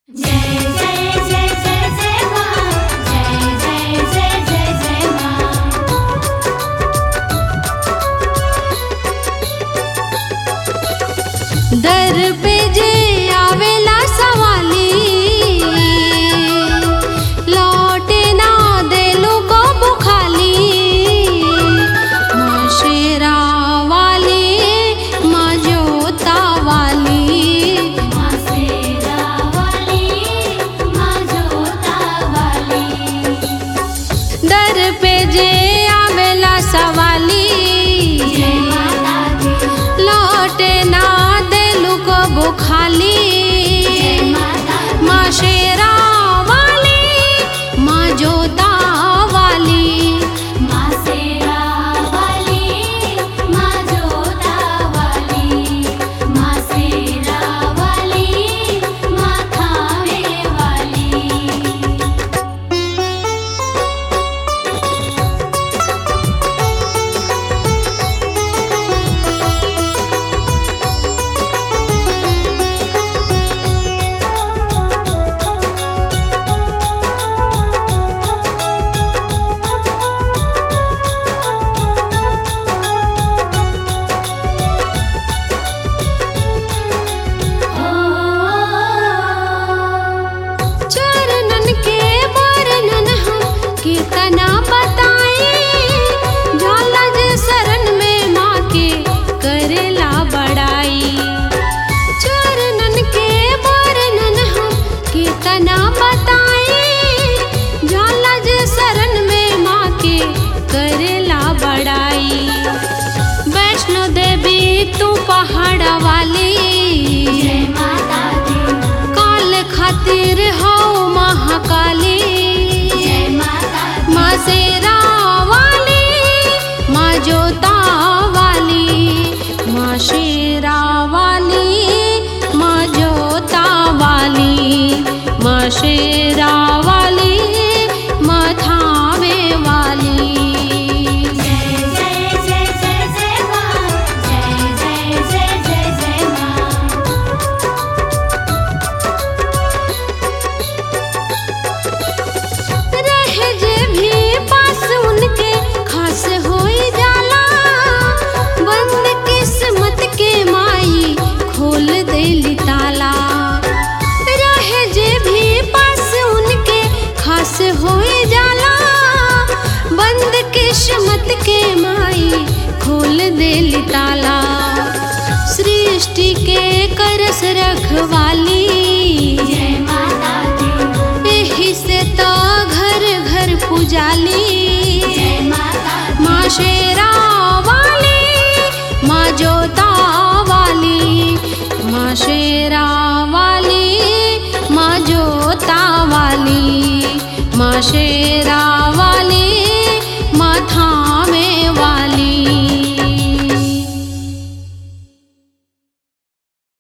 तना बताई जाला जे शरण में माँ के करेला बड़ाई वैष्णो देवी तू पहाड़ वाली जय माता दी काल खातिर हो महाकाली जय माता दी माँ शेरा वाली माँ जोता वाली माँ शेरा वाली माँ जोता वाली माँ शेरा वाली माँ थावे वाली जय जय जय जय जय माँ जय जय जय जय जय माँ रहे जे भी पास उनके खास होई जाला बंद किस्मत के माई खोल देली ताला रहे जे भी पास उनके खास होई जाला बंद किस्मत के माई खोल देली ताला सृष्टि के करस रखवाली जय माता दी एही से तो घर घर पुजाली जय माता दी माँ शेरा वाली माँ जोता वाली माँ शेरा वाली माँ जोता वाली माँ शेरा वाली